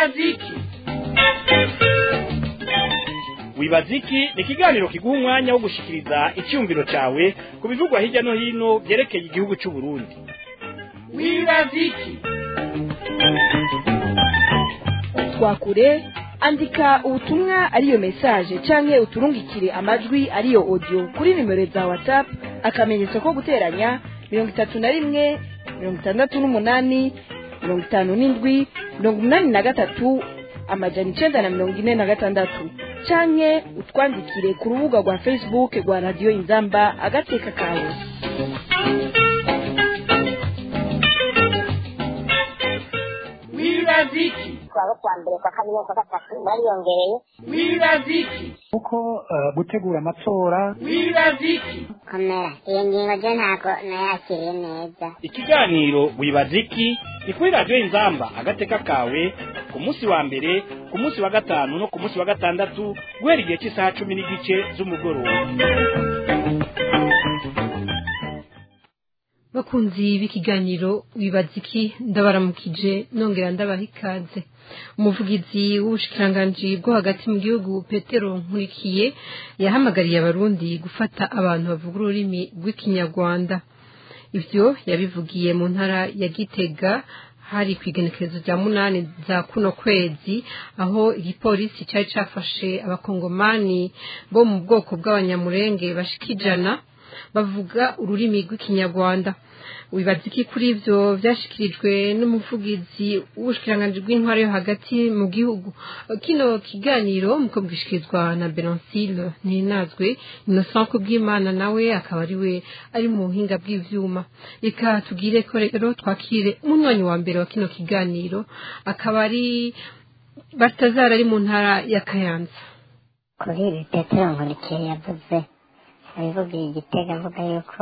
wibaziki wibaziki ni ikiganiro kiguha umwanya wo gushikiriza icyumviro cyawe ku bivugwa hirya no hino byerekeye igihugu cy'u Burundi wibaziki twakure andika ubutumwa ariyo message canke uturungikire amajwi ariyo audio kuri nimero za whatsapp akamenyetso ko guteranya mirongo itatu na rimwe mirongo itandatu n'umunani mirongo itanu n'indwi mirongo umunani na gatatu amajana icenda na mirongo ine na gatandatu canke utwandikire ku rubuga rwa facebook rwa radiyo inzamba agateka kawe wibaziki twaba kwa mbere kwa kabiri kwa gatatu bariyongereye wibaziki kuko eh, gutegura amatora wibaziki komera iyo ngingo je ntabwo nayakiriye neza ikiganiro wibaziki ni kuri radiyo inzamba agateka kawe ku munsi wa mbere ku munsi wa gatanu no ku munsi wa gatandatu guhera igihe cy'isaha cumi n'igice z'umugoroba bakunzi b'ikiganiro wibaza iki ndabaramukije nongera ndabaha ikaze umuvugizi w'ubushikiranganji bwo hagati mu gihugu petero nkurikiye yahamagariye abarundi gufata abantu bavuga ururimi rw'ikinyarwanda ivyo yabivugiye mu ntara ya gitega hari ku igenekerezo rya munani za kuno kwezi aho igipolisi cari cafashe abakongomani bo mu bwoko bw'abanyamurenge bashika ijana bavuga ururimi rw'ikinyarwanda wibaza iki kuri ivyo vyashikirijwe n'umuvugizi w'ubushikiranganji bw'intwaro yo hagati mu gihugu kino kiganiro muko bwishikirizwa na Benoncile Ninazwe Innocent Kubwimana nawe akaba ari we ari mu buhinga bw'ivyuma reka tugire ko rero twakire umunywanyi wa mbere wa kino kiganiro akaba ari Baltazar ari mu ntara ya Kayanza kuri ibi petero nkurikiye yavuze abivugiye igitega avuga yuko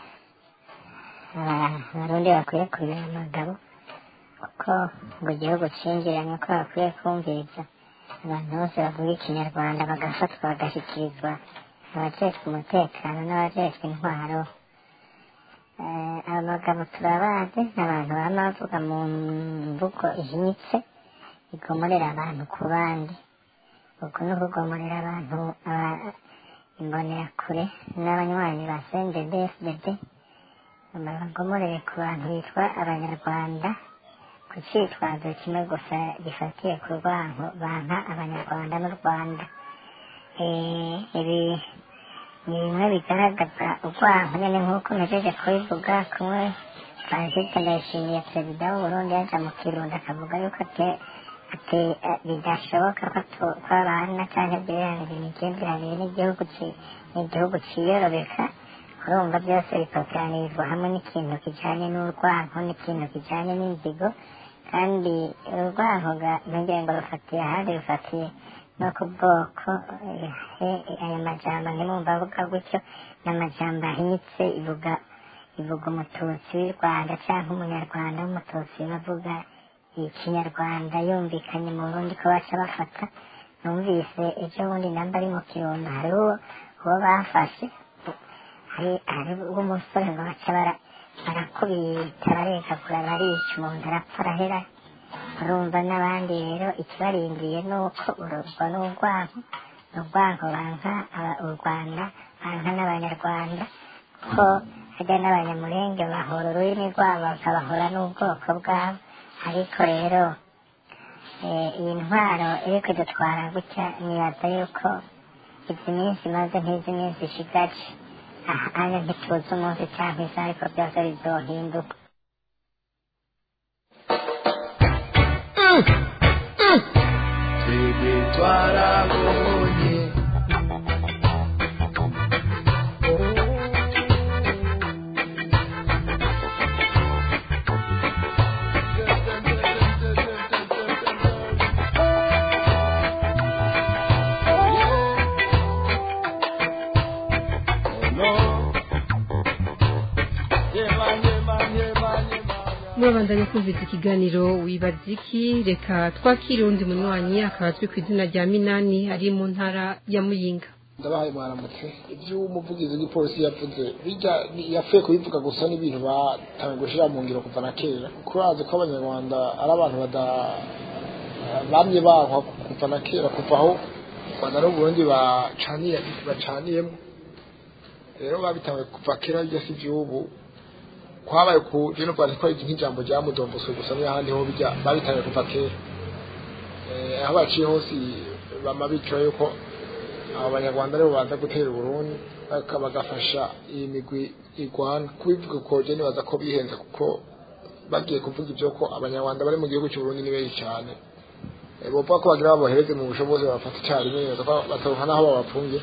aba- abarundi bakwiye kumenya amagabo kuko ngo igihugu cinjiranye ko bakwiye kumviriza abantu bose bavuga ikinyarwanda bagafatwa bagashyikirizwa abajejwe umutekano n'abajejwe intwaro Eh, aba bagabo turabazi ni abantu bama bavuga mu mvugo ihinyitse igomorera abantu ku bandi uku ni ukugomorera abantu aba- imbonerakure n'abanywanyi ba sendede fdd bagomorere ku bantu bitwa abanyarwanda ku citwazo kimwe gusa gifatiye ku rwanko banka abanyarwanda n'u rwanda Eh, ibi ni bimwe bigaragaza urwanko nyene nk'uko mejeje kubivuga kumwe francisque ndayishimiye perezida w'uburundi yaja mu kirundo akavuga yuko ate- ate- eh, bidashoboka ko tu- ko abana canke byirangira imigenderanire n'igihugu ci- n'igihugu ciyorobeka urumva byose bikoteranirizwa hamwe n'ikintu kijanye n'urwanko n'ikintu kijanye n'inzigo kandi urwanko ga- ntugire ngo rufatiye ahandi rufatiye no ku bwoko eh, eh, ayo majambo ntimwumva avuga gutyo n'amajambo ahinyitse ivuga ivuga umututsi w'i rwanda cyangwa umunyarwanda w'umututsi bavuga ikinyarwanda yumvikanye mu burundi ko baca bafata numvise ejo bundi namba ari mu kirundo hariho uwo bafashe hari hari umusore ngo baca bara barakubita barekagura barica umuntu arapfa arahera urumva n'abandi rero ikibarindiye ni uko ururwa n'urwanko ni urwanko banka aba- u rwanda banka n'abanyarwanda ko hajya n'abanyamurenge bahora ururimi rwabo bakabahora n'ubwoko bwabo ariko rero eh, iyi ntwaro iri kudutwara gutya nibaza yuko izi minsi maze nk'izi minsi ishigaje aha anya ntituzi umunsi cyangwa isaha ariko byose bizohinduka twebwe twarabonye murabandanya kumvise ikiganiro wibaza iki reka twakire undi munywanyi akaba azwi ku izina rya minani ari mu ntara ya muyinga ndabahaye mwaramutse ibyo umuvugizi w'igipolisi yavuze bijya yapfuye kubivuga gusa n'ibintu batangiye gushyira mu ngiro kuva na kera kuko bazi ko abanyarwanda ari abantu bada eh, bamye bankwa kuva na kera kuva aho u rwanda n'uburundi bacaniye bacaniyemo rero babitanguye kuva kera bijya si iby'ubu kwabaye ku jeno rwanda ko nk'ijambo rya mudomboso gusa n'ahandi ho bijya babitanguye kuva kera Eh, aho baciye hose bama bicaye yuko abo banyarwanda aribo baza gutera uburundi baka- bagafasha iyi migwi igwana kubivuga ko je nibaza ko bihenze kuko bagiye kuvuga ibyo ko abanyarwanda bari mu gihugu cy'uburundi ni benshi cyane Eh, bovuga ko bagira babohereze mu bushobozi babafata icyarimwe nibaza ko bataronka n'aho babafungiye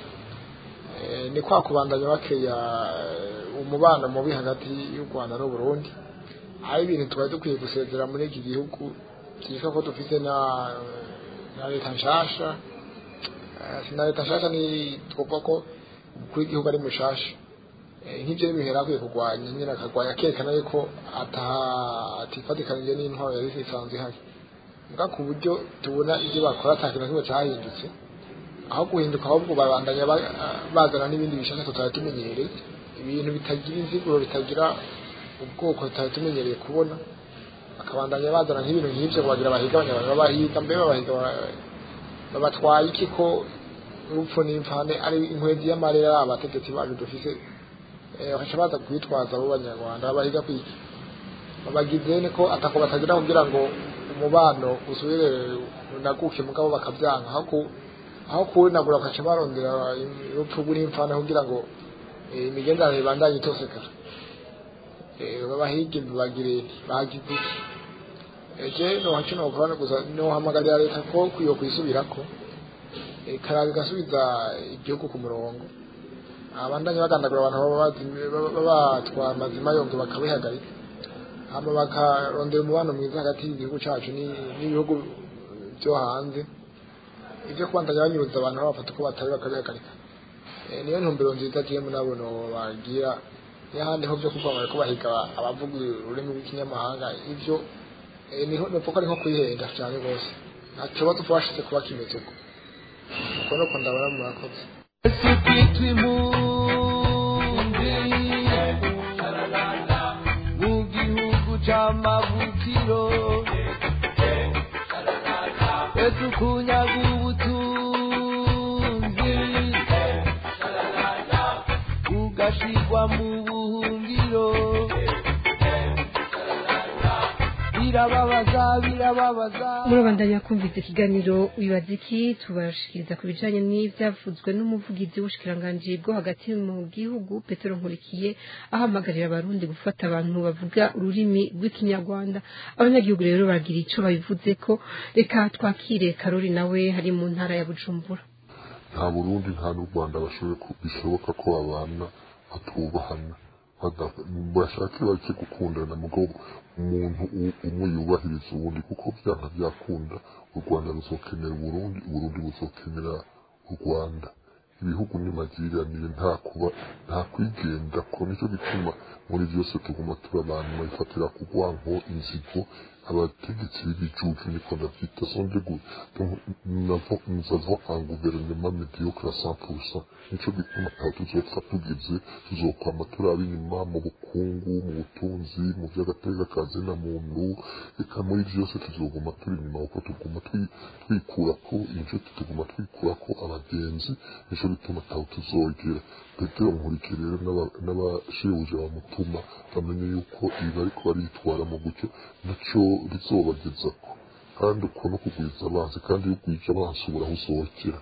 Eh, ni kwa kubandanya bakeya eh, umubano mubi hagati y'u rwanda n'uburundi aho ibintu twari dukwiye gusezera muri iki gihugu byitwa ko dufite na na leta nshasha Eh, si na leta nshasha ni twovuga ko umukuru w'igihugu ari mushasha Eh, nk'ibyo n'ibintu yari akwiye kurwanya nyine akarwanya akerekana yuko ataha- atifatikanije n'intwaro yari isanzwe ihari mbwa ku buryo tubona ibyo bakora ata kintu na kimwe cyahindutse aho guhinduka ahubwo babandanya ba- bazana n'ibindi bishaka tutari tumenyereye ibintu bitagira inziguro bitagira ubwoko tutari tumenyereye kubona bakabandanya bazana nk'ibintu nk'ibyo ngo bagira bahiga abanyarwanda babahiga mbe babahiga ba- babatwaye iki ko urupfu n'imvane ari inkwezi y'amarira abategetsi bacu dufise eh, bakaca baza kwitwaza abo banyarwanda babahiga kwiki babagize ni ko atako batagira kugira ngo umubano usubire unaguke mugabo bakabyanka aho ku aho kuwinagura bakaca barondera urupfu n'imvane kugira ngo eh, imigenderanire ibandanye itosekara Eh, babahige bagire bagize iki eje no hacu no kurana gusa no hamagarira leta ko kwiyo kwisubirako ikaraga igasubiza igihugu ku murongo abandanye bagandagura abantu baba bazi- baba- baba batwara amazima yonge bakabihagarika hama bakarondera umubano mwiza hagati y'igihugu cacu ni- n'ibihugu byo hanze ibyo kubandanya banyuruza abantu babafata uko batari bakabihagarika Eh, niyo ntumbero nziza jemu nabo no bagira n'ahandi ho byo kuvuga ko bahiga abavuga ururimi rw'ikinyamahanga ibyo eh, niho nuko ari nko kwihenda cyane rwose nta kibazo twashize kuba kimeze uko uko nuko ndabona murakoze Sikitwa impunzi mu gihugu c'amavukiro ese ukunyaga ubutunzi ugashirwa mu buhungiro birababaza birababaza murabandanya kumvise ikiganiro wibaza iki tubashikiriza ku bijanye n'ivyavuzwe n'umuvugizi w'ubushikiranganji bwo hagati mu gihugu petero nkurikiye ahamagarira abarundi gufata abantu bavuga ururimi rw'ikinyarwanda abanyagihugu rero bagira ico babivuze ko reka twakire karori nawe hari mu ntara ya bujumbura nta burundi nta n'u rwanda bashoboye ku- bishoboka ko babana batubahana bada- bashake bake gukundana mugabo umuntu u- umwe yubahiriza uwundi kuko byanga byakunda u rwanda ruzokenera uburundi uburundi buzokenera u rwanda ibihugu n'imagiriranire nta kuba nta kwigenda ko nicyo gituma muri byose tuguma turi abantu babifatira ku rwanko inzigo abategetsi b'ibijuju niko ndavyita sonde gu donc nous avons nous avons un gouvernement médiocre à 100% nico gituma aho tuzopfa tugeze tuzokwama turaba inyuma mu bukungu mu butunzi mu vy'agateka kazi na muntu eka muri vyose tuzoguma turi inyuma kuko tuguma twi- twikurako inshuti tuguma twikurako abagenzi nico gituma ataho tuzogera petero nkurikire rero n'aba- n'abashebuja bamutuma bamenye yuko ibi bariko baritwara mu gutyo naco rizobagezako kandi uko no kugwiza abanzi kandi iyo ugwije abansi ubura aho usohokera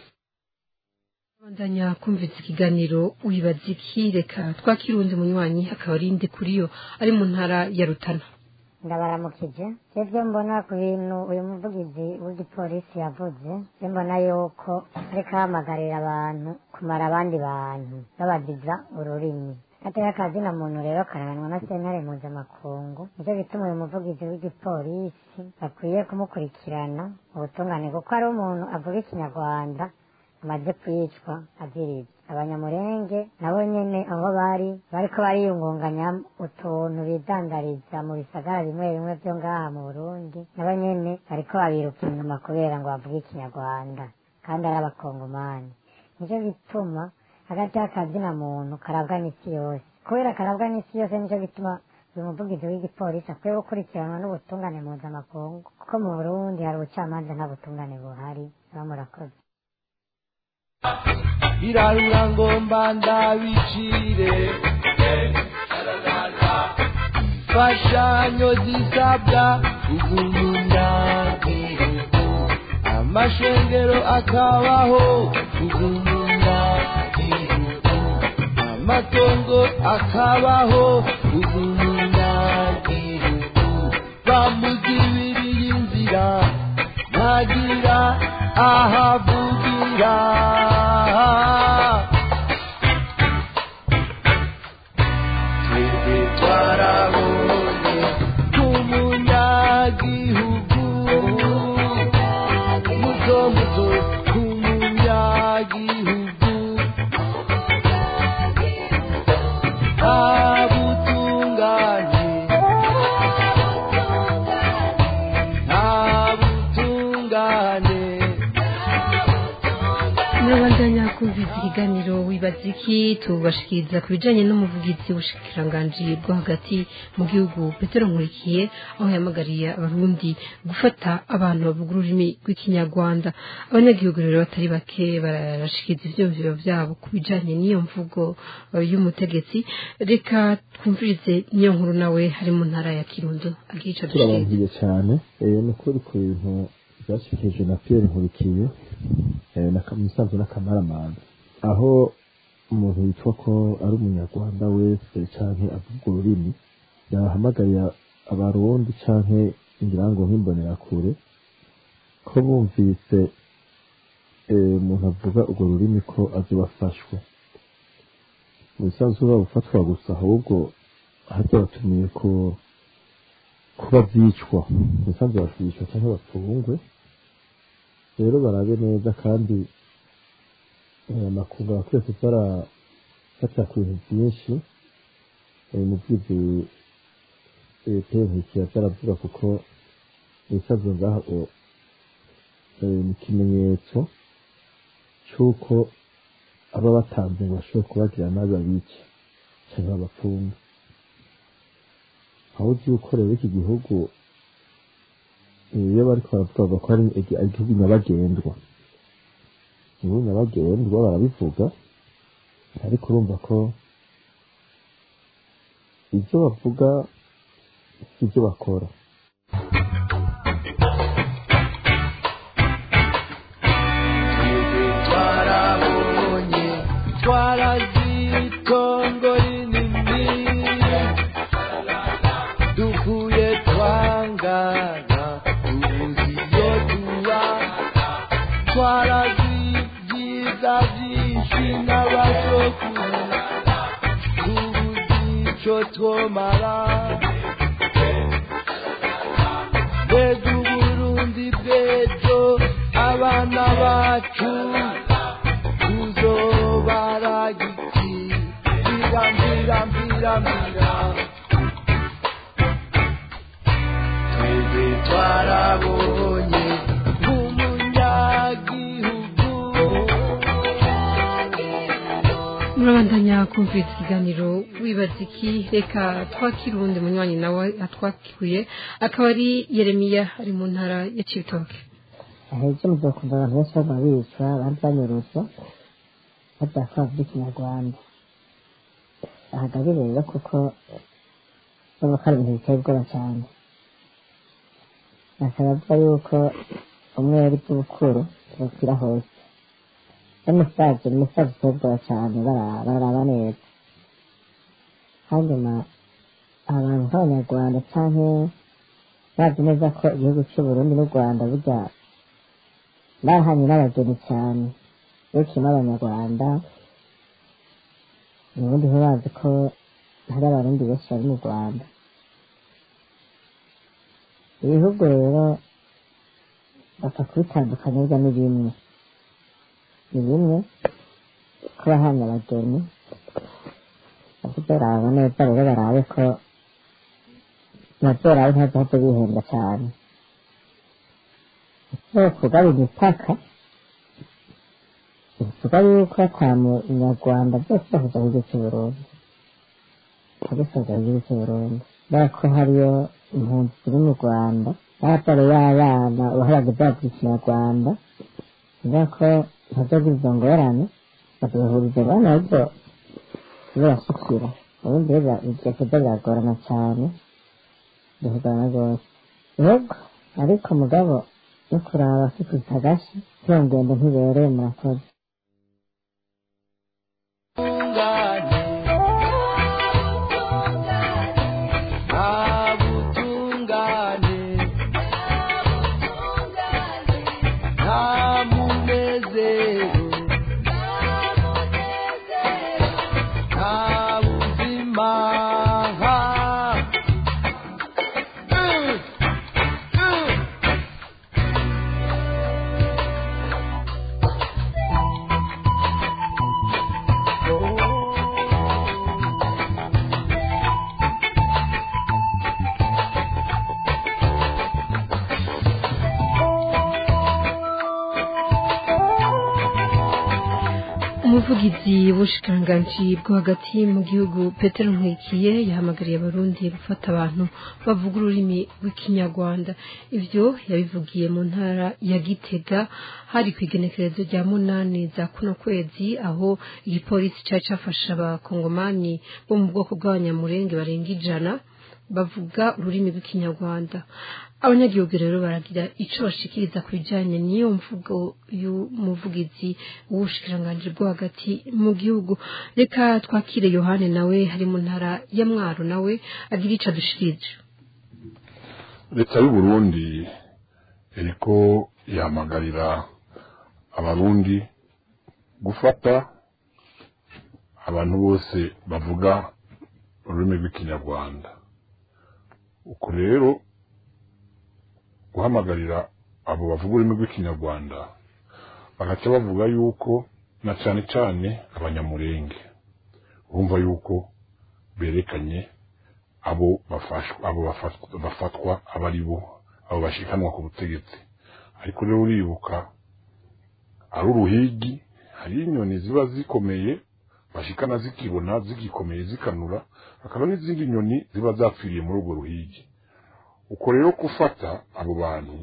bandanya kumvise ikiganiro wibaza iki reka twakire uwundi munywanyi akaba ari indi kuri yo ari mu ntara ya rutana ndabaramukije ibyo mbona ku bintu uyu muvugizi w'igipolisi yavuze ibyo mbona yuko ariko ahamagarira abantu kumara abandi bantu babagiza ururimi gateka akazina muntu rero karahanwa na sentare mpuzamakungu nicyo gituma uyu muvugizi w'igipolisi bakwiye kumukurikirana ubutungane kuko ari umuntu avuga ikinyarwanda amaze kwicwa aziriza abanyamurenge nabo nyene aho bari bariko bariyungunganya utuntu bidandariza mu bisagara bimwe bimwe vyo ngaha mu burundi nabo nyene bariko babiruka inyuma kubera ngo bavuge ikinyarwanda kandi ari abakongomani nico gituma hagati y'akazina muntu karabwa n'isi yose kubera karabwa n'isi yose nico gituma uyu muvugizi w'igipolisi akwiye gukurikiranwa n'ubutungane mpuzamakungu kuko mu burundi hari ubucamanza nta butungane buhari baba murakoze irarura ngomba ndabicire imfashanyo zisabwa ubumunyagihugu amashengero akabaho ubumunyagihugu amatongo akabaho ubumunyagihugu bamuzibiriye inzira ntagira ahavugira twebwe twarabonye k'umunyagihugu muto muto k'umunyagihugu ntabutungane ntabutungane murabandanya kumvise ikiganiro wibaza iki tubashikiriza ku bijanye n'umuvugizi w'ubushikiranganji bwo hagati mu gihugu petero nkurikiye aho yahamagariye abarundi gufata abantu bavuga ururimi rw'ikinyarwanda abanyagihugu rero batari bake barashikiriza ivyumviro vyabo ku bijanye n'iyo mvugo eh, y'umutegetsi reka twumvirize niyo nkuru nawe hari mu ntara ya kirundo agira ico dushikiriza turabangiye cyane eh, ni ukuri ku bintu byashyikirijwe na pierre nkurikiye eh, na Ka- musanze n'akamaramanda aho umuntu witwa ko ari umunyarwanda wese canke avuga ururimi yahamagariye abarundi canke ngira ngo nk'imbonerakure ko bumvise eh, umuntu avuga urwo rurimi ko azobafashwe mu bisanzwe babufatwa gusa ahubwo harya batumiye ko kuba byicwa umusanzu bashishwa cyangwa bapfungwe rero barabe neza kandi eh, amakungu abakwiye kuza arafatira ku bintu byinshi eh, mu bwizi penkikiya byaravuga kuko ibisazo ngaho eh, ni ikimenyetso cy'uko aba batanze ngo bashobore kubagira nabi babice cyangwa babapfunge aho uzi yuko rero iki gihugu iyo bariko baravuga bavuga ko ari igi- ari igihugu nyabagendwa igihugu nyabagendwa barabivuga ariko urumva ko ibyo bavuga si ibyo bakora twebwe twarabonye twarazitongo rinini dukuye twangana tubuze iyo tuba twarazibyiza byinshi n'abasokuru tubuze ico twomara mbega uburundi bw'ejo abana bacu tuzobaragiki mbira mbira mbira mbira twebwe twarabonye nk'umunyagihugu murabandanya kumviriza ikiganiro wibaza iki reka twakire uwundi munywanyi nawe atwakiye akaba ari yeremiya ari mu ntara ya cibitoke ahebye muzokumva abantu benshi baguma bicwa abandi banyuruzwa barya ko bavuga ikinyarwanda ahagaze rero kuko urumva ko ari ibintu biteye ubwoba cyane basaba avuga yuko umwere bw'ubukuru bukwira hose n'umusaza umusaza uteye ubwoba cyane bara- bararaba neza hanyuma abantu nk'abanyarwanda canke bazi neza ko igihugu cy'uburundi n'u rwanda burya bahanye n'abageni cyane iyo kirimo abanyarwanda ubundi ntibazi ko hari abarundi benshi bari mu rwanda ibihugu rero bapfa kubitandukanya burya ni bimwe ni bimwe ko bahanye abageni bavuze baraba neza rero barabe ko bazorabe ntazohave bihenda cyane so kugaba imipaka bivuga yuko ata munyarwanda byose bahuza mu gihugu cy'uburundi abisoza mu gihugu cy'uburundi kubera ko hariyo impunzi ziri mu rwanda n'abatari y'abana uwahoraga bavuga ikinyarwanda kubera ko ntazogira izo ngorane bakabahuriza abana ahubwo birasukira ubundi rero ibyo kurya biragorana cyane biragorana rwose yego ariko mugabo no kuraba afite agashi iyo ngendo ntibereye murakoze umuvugizi w'ubushikiranganji bwo hagati mu gihugu petero nkwikiye yahamagariye abarundi gufata abantu bavuga ururimi rw'ikinyarwanda ivyo yabivugiye mu ntara ya gitega hari ku igenekerezo rya munani za kuno kwezi aho igipolisi cari cafashe abakongomani bo mu bwoko bw'abanyamurenge barenga ijana bavuga ururimi rw'ikinyarwanda abanyagihugu rero baragira ico bashikiriza ku bijanye n'iyo mvugo y'umuvugizi w'ubushikiranganji bwo hagati mu gihugu reka twakire yohane nawe hari mu ntara ya mwaro nawe agira ico adushikirije leta y'uburundi iriko ihamagarira abarundi gufata abantu bose bavuga ururimi rw'ikinyarwanda uko rero guhamagarira abo bavuga ururimi rw'ikinyarwanda bagaca bavuga yuko na cane cane abanyamurenge bumva yuko berekanye abo bafashwa abo bafatwa, bafatwa aba ari bo abo bashikanwa ku butegetsi ariko rero uribuka ari uruhigi hari inyoni ziba zikomeye bashikana zikibona zigikomeye zikanura hakaba n'izindi nyoni ziba zapfiriye muri urwo ruhigi uko rero gufata abo bantu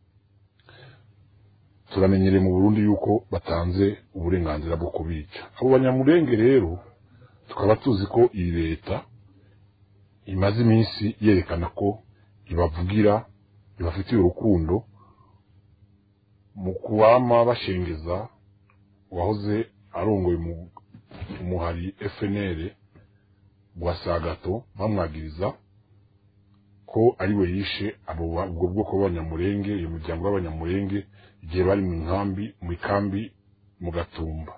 turamenyereye mu burundi yuko batanze uburenganzira bwo kubica abo banyamurenge rero tukaba tuzi ko iyi leta imaze iminsi yerekana ko ibavugira ibafitiye urukundo mu kuwama bashengeza uwahoze arongoye umuhari FNL bwa Sagato bamwagiriza ko ari we yishe abo ubwo bwoko bw'abanyamurenge iyo muryango w'abanyamurenge igihe bari mu nkambi mu ikambi mu gatumba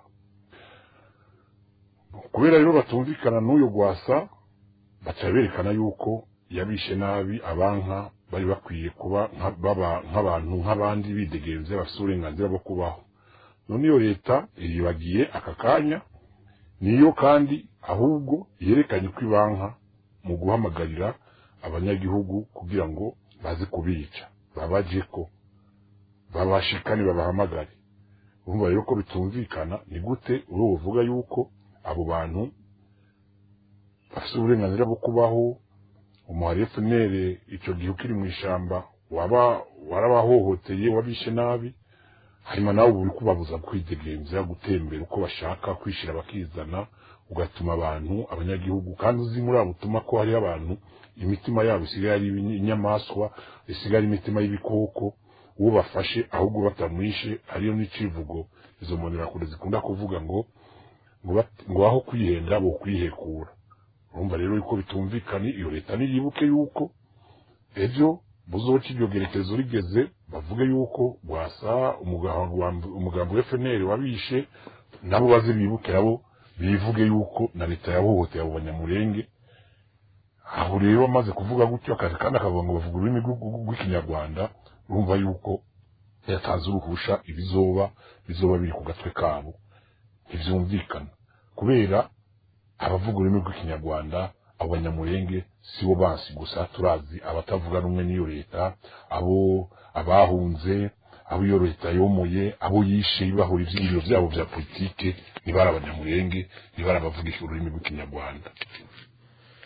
kubera rero batumvikana n'uyo gwasa baca berekana yuko yabishe nabi abanka bari bakwiye kuba baba nk'abantu nk'abandi bidegenze bafite uburenganzira bwo kubaho none iyo leta iribagiye aka kanya niyo kandi ahubwo yerekanye ko ibanka mu guhamagarira abanyagihugu kugira ngo baze kubica babaje ko babashikane babahamagare urumva rero ko bitumvikana ni gute uri buvuga yuko abo bantu bafite uburenganzira bwo kubaho umuhari FNL icyo gihe ukiri mu ishamba waba warabahohoteye wabishe nabi hanyuma nawe uri kubabuza kwidegemza gutembera uko bashaka kwishira bakizana ugatuma abantu abanyagihugu kandi uzi muri abo utuma ko hariho abantu imitima yabo isigaye ari inyamaswa isigaye imitima y'ibikoko uwo bafashe ahubwo batamwishe ariyo n'icivugo izo mbonerakure zikunda kuvuga ngo ngo aho kwihenda bo kwihekura urumva rero yuko bitumvikanye iyo leta niyibuke yuko ejo buzoca iryo gerekezo rigeze bavuge yuko bwasa umugambi wa FNL wabishe nabo baze bibuke nabo bivuge yuko na leta yahohoteye abo banyamurenge aho rero bamaze kuvuga gutyo akazi kandi akavuga ngo bavuga ururimi rw'ikinyarwanda urumva yuko yatanze uruhusha ibizoba bizoba biri ku gatwe kabo ntivyumvikana kubera abavuga ururimi rw'ikinyarwanda abo banyamurenge si bo bansi gusa turazi abatavuga rumwe n'iyo leta abo abahunze abo iyo leta yomoye abo yishe ibahura ivyiyumviro vyabo vya politike nibari abanyamurenge nibari abavugisha ururimi rw'ikinyarwanda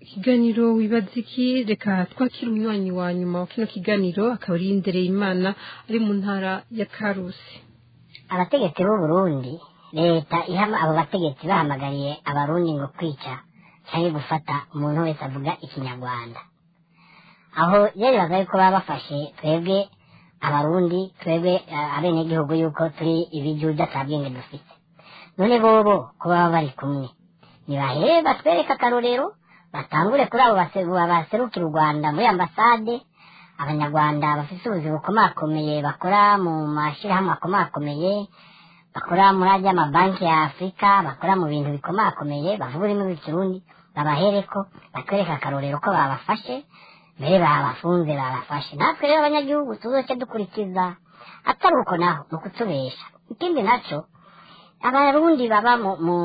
ikiganiro wibaza iki reka twakira umunywanyi wa nyuma wa kino kiganiro akaba ari indereye imana ari mu ntara ya karusi abategetsi b'u Burundi leta ihama abo bategetsi bahamagariye abarundi ngo kwica cyangwa gufata umuntu wese avuga ikinyarwanda aho rero baza yuko baba bafashe twebwe abarundi twebwe eh, abenegihugu yuko turi ibijuja ata bwenge dufite none bobo ko baba bari kumwe nibahere batwereke akarorero batangure kuri abo base- baserukira u rwanda muri ambasade abanyarwanda bafite ubuzi bukomakomeye bakora mu mashyirahamwe akomakomeye bakora muri ajya amabanki ya afurika bakora mu bintu bikomakomeye bavuga ururimi rw'ikirundi babahereko batwereke akarorero ko babafashe mbere babafunze babafashe natwe rero abanyagihugu tuzoce dukurikiza atari uko naho ni ukutubesha ikindi naco abarundi baba mu, mu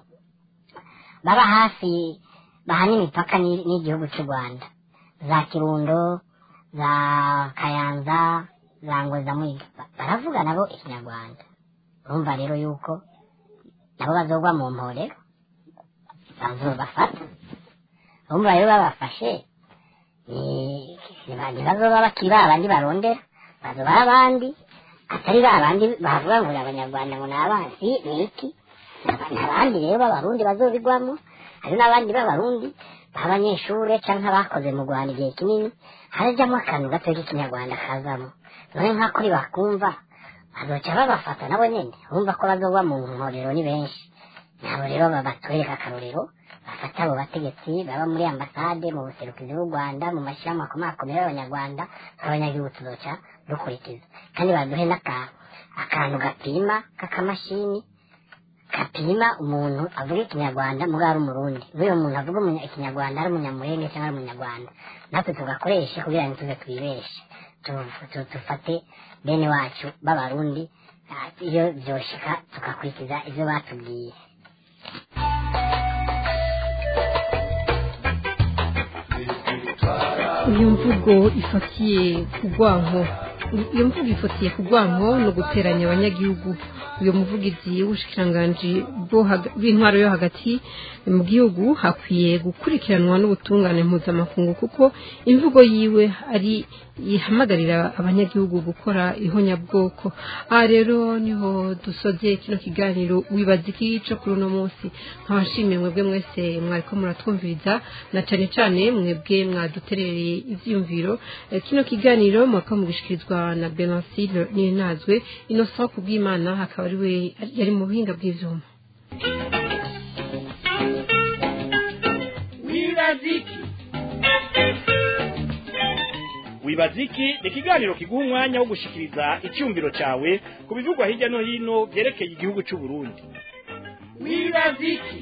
baba hafi bahana imipaka ni- n'igihugu cy'u rwanda za kirundo za kayanza za ngoza mwiga Ba- baravuga nabo ikinyarwanda urumva rero yuko nabo bazogwa mu mporero bazobafata urumva rero babafashe ni- ni- ntibazoba bakiri ba bandi barondera bazoba ari abandi atari ba bandi bavuga ngo ni abanyarwanda ngo ni abansi ni iki Ni abandi rero b'abarundi bazobigwamo hari n'abandi b'abarundi b'abanyeshure canke abakoze mu rwanda igihe kinini harajyamo akantu gato k'ikinyarwanda kazamo none nk'ako bakumva bazoca babafata nabo nyene urumva ko bazogwa mu nkorero ni benshi nabo rero babatwereka akarorero bafata abo bategetsi baba muri ambasade mu buserukizi bw'u rwanda mu mashyirahamwe akomakomeye y'abanyarwanda abanyagihugu tuzoca dukurikiza kandi baduhe n'aka- akantu gapima k'akamashini gapima umuntu avuga ikinyarwanda muri ari umurundi n'uyo muntu avuga umunya- ikinyarwanda ari umunyamurenge cyangwa ari umunyarwanda natwe tugakoreshe kugira ngo tuze twibeshe Tu- tu- dufate bene wacu b'abarundi ah, iyo byoshika tugakurikiza ibyo batubwiye iyo mvugo ifatiye ku rwanko iyo mvugo ifatiye ku rwanko ni uguteranya abanyagihugu uyu muvugizi w'ubushikiranganji bwo haga- bw'intwaro yo hagati mu gihugu hakwiye gukurikiranwa n'ubutungane mpuzamakungu kuko imvugo yiwe ari ihamagarira abanyagihugu gukora ihonyabwoko aha rero niho dusoze kino kiganiro wibaza iki cyo kuri uno munsi nkabashimiye mwebwe mwese mwariko muratwumviriza na cane cane mwebwe mwaduterereye ivyiyumviro Eh, kino kiganiro mwaka mugishikirizwa na Benancile Ninazwe Innocent Kubwimana akaba ari we yari mu buhinga bw'ivyuma wibaziki wibaziki ni ikiganiro kiguha umwanya wo gushikiriza icyumviro cyawe ku bivugwa hirya no hino byerekeye igihugu cy'u Burundi wibaziki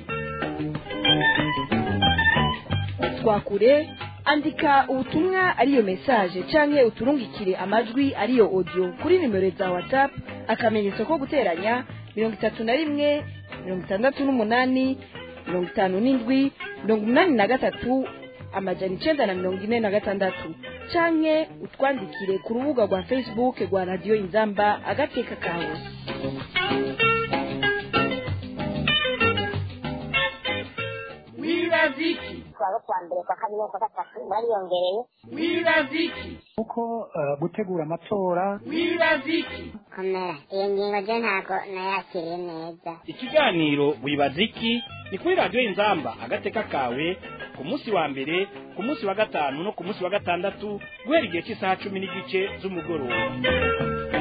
twakure andika ubutumwa ariyo message canke uturungikire amajwi ariyo audio kuri nimero za whatsapp akamenyetso ko guteranya mirongo itatu na rimwe mirongo itandatu n'umunani mirongo itanu n'indwi mirongo umunani na gatatu amajana icenda na mirongo ine na gatandatu canke utwandikire ku rubuga rwa facebook rwa radiyo inzamba agateka kawe wibaziki kuwa kuwa mbere kwa kabiri no kwa gatatu bariyongereye wibaziki kuko eh, gutegura amatora wibaziki komera iyo ngingo je ntabwo nayakiriye neza ikiganiro wibaziki ni kuri radiyo inzamba agateka kawe ku munsi wa mbere ku munsi wa gatanu no ku munsi wa gatandatu guhera igihe cy'isaha cumi n'igice z'umugoroba